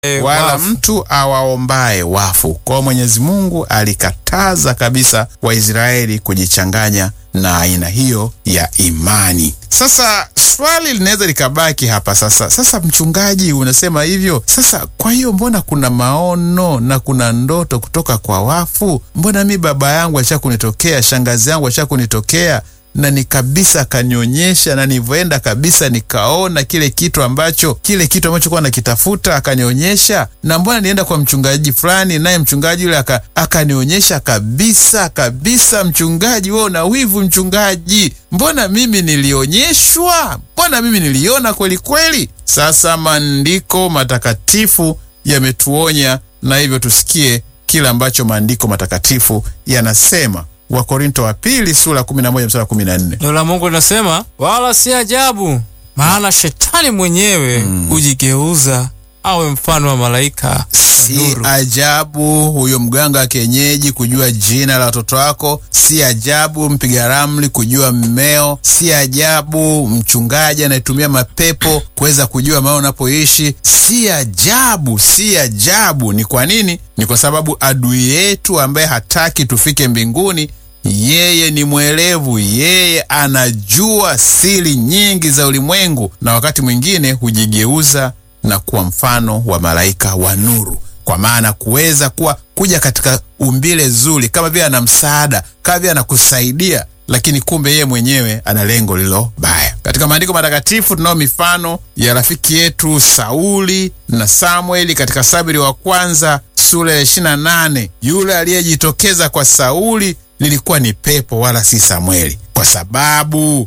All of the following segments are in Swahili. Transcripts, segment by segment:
wala wafu. mtu awaombaye wafu. Kwa hiyo Mwenyezi Mungu alikataza kabisa Waisraeli kujichanganya na aina hiyo ya imani. Sasa swali linaweza likabaki hapa sasa. Sasa mchungaji, unasema hivyo sasa, kwa hiyo mbona kuna maono na kuna ndoto kutoka kwa wafu? Mbona mi baba yangu acha kunitokea, shangazi yangu acha kunitokea na ni kabisa akanionyesha, na nilivyoenda kabisa nikaona kile kitu ambacho kile kitu ambacho kuwa nakitafuta akanionyesha. Na mbona nienda kwa mchungaji fulani, naye mchungaji yule aka, akanionyesha kabisa kabisa. Mchungaji, wewe una wivu mchungaji, mbona mimi nilionyeshwa? Mbona mimi niliona kweli kweli? Sasa maandiko matakatifu yametuonya, na hivyo tusikie kile ambacho maandiko matakatifu yanasema. Wakorinto wa pili sura 11 mstari wa 14. Neno la Mungu linasema wala si ajabu, maana shetani mwenyewe hujigeuza awe mfano wa malaika wa Si nuru. ajabu huyo mganga wa kienyeji kujua jina la watoto wako. Si ajabu mpiga ramli kujua mmeo. Si ajabu mchungaji anayetumia mapepo kuweza kujua mahali unapoishi. Si ajabu, si ajabu. Ni kwa nini? Ni kwa sababu adui yetu ambaye hataki tufike mbinguni yeye ni mwelevu, yeye anajua siri nyingi za ulimwengu, na wakati mwingine hujigeuza na kuwa mfano wa malaika wa nuru, kwa maana kuweza kuwa kuja katika umbile zuri, kama vile ana msaada, kama vile anakusaidia, lakini kumbe yeye mwenyewe ana lengo lilo baya. Katika maandiko matakatifu tunao mifano ya rafiki yetu Sauli na Samueli katika Saburi wa kwanza sura ya 28. Yule aliyejitokeza kwa Sauli lilikuwa ni pepo wala si Samueli, kwa sababu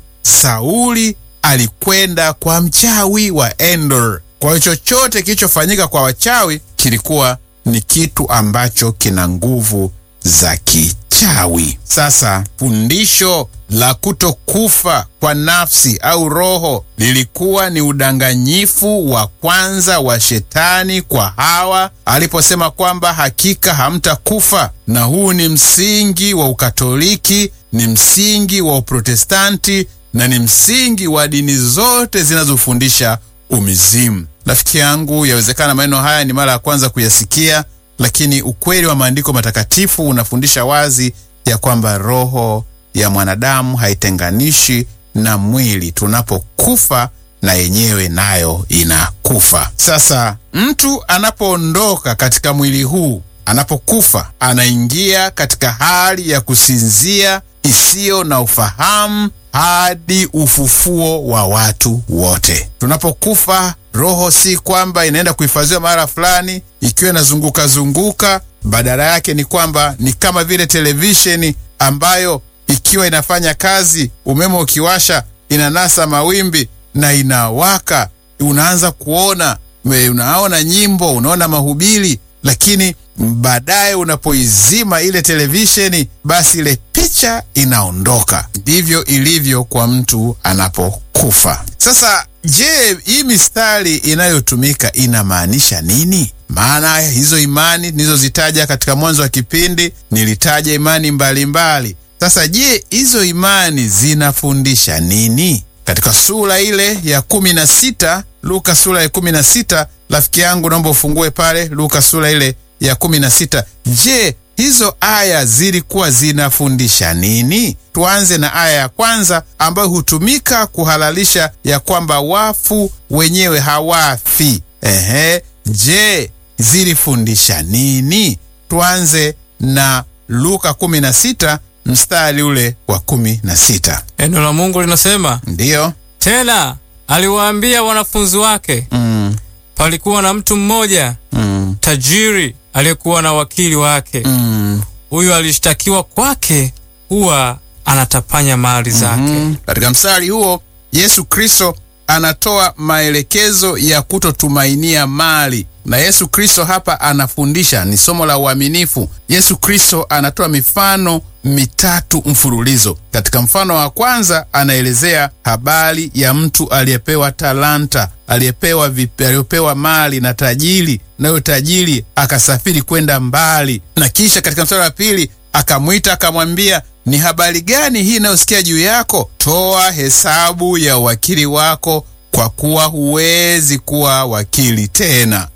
Sauli alikwenda kwa mchawi wa Endor. Kwa hiyo chochote kilichofanyika kwa wachawi kilikuwa ni kitu ambacho kina nguvu za kichawi. Sasa fundisho la kutokufa kwa nafsi au roho lilikuwa ni udanganyifu wa kwanza wa shetani kwa Hawa aliposema kwamba hakika hamtakufa, na huu ni msingi wa Ukatoliki, ni msingi wa Uprotestanti na ni msingi wa dini zote zinazofundisha umizimu. Rafiki yangu, yawezekana maneno haya ni mara ya kwanza kuyasikia, lakini ukweli wa maandiko matakatifu unafundisha wazi ya kwamba roho ya mwanadamu haitenganishi na mwili. Tunapokufa na yenyewe nayo inakufa. Sasa mtu anapoondoka katika mwili huu, anapokufa, anaingia katika hali ya kusinzia isiyo na ufahamu hadi ufufuo wa watu wote. Tunapokufa, roho si kwamba inaenda kuhifadhiwa mahala fulani ikiwa inazunguka zunguka. Badala yake ni kwamba ni kama vile televisheni ambayo ikiwa inafanya kazi, umeme ukiwasha, inanasa mawimbi na inawaka, unaanza kuona, unaona nyimbo, unaona mahubiri, lakini baadaye unapoizima ile televisheni, basi ile picha inaondoka. Ndivyo ilivyo kwa mtu anapokufa. Sasa je, hii mistari inayotumika inamaanisha nini? Maana hizo imani nilizozitaja katika mwanzo wa kipindi, nilitaja imani mbalimbali mbali. Sasa je, hizo imani zinafundisha nini? Katika sura ile ya kumi na sita Luka sura ya kumi na sita rafiki yangu, naomba ufungue pale Luka sura ile ya kumi na sita. Je, hizo aya zilikuwa zinafundisha nini? Tuanze na aya ya kwanza ambayo hutumika kuhalalisha ya kwamba wafu wenyewe hawafi. Ehe, je, zilifundisha nini? Tuanze na Luka 16 mstari ule wa 16. Neno la Mungu linasema Ndiyo. tena aliwaambia wanafunzi wake, Mm, palikuwa na mtu mmoja mm, tajiri aliyekuwa na wakili wake. mm. Huyu alishtakiwa kwake kuwa anatapanya mali zake. Mm. Katika mstari huo Yesu Kristo anatoa maelekezo ya kutotumainia mali, na Yesu Kristo hapa anafundisha, ni somo la uaminifu. Yesu Kristo anatoa mifano mitatu mfululizo. Katika mfano wa kwanza anaelezea habari ya mtu aliyepewa talanta, aliyepewa vipe, aliyepewa mali na tajiri, nayo tajiri akasafiri kwenda mbali, na kisha katika mstari wa pili akamwita akamwambia, ni habari gani hii inayosikia juu yako? Toa hesabu ya uwakili wako, kwa kuwa huwezi kuwa wakili tena.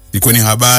ilikuwa ni habari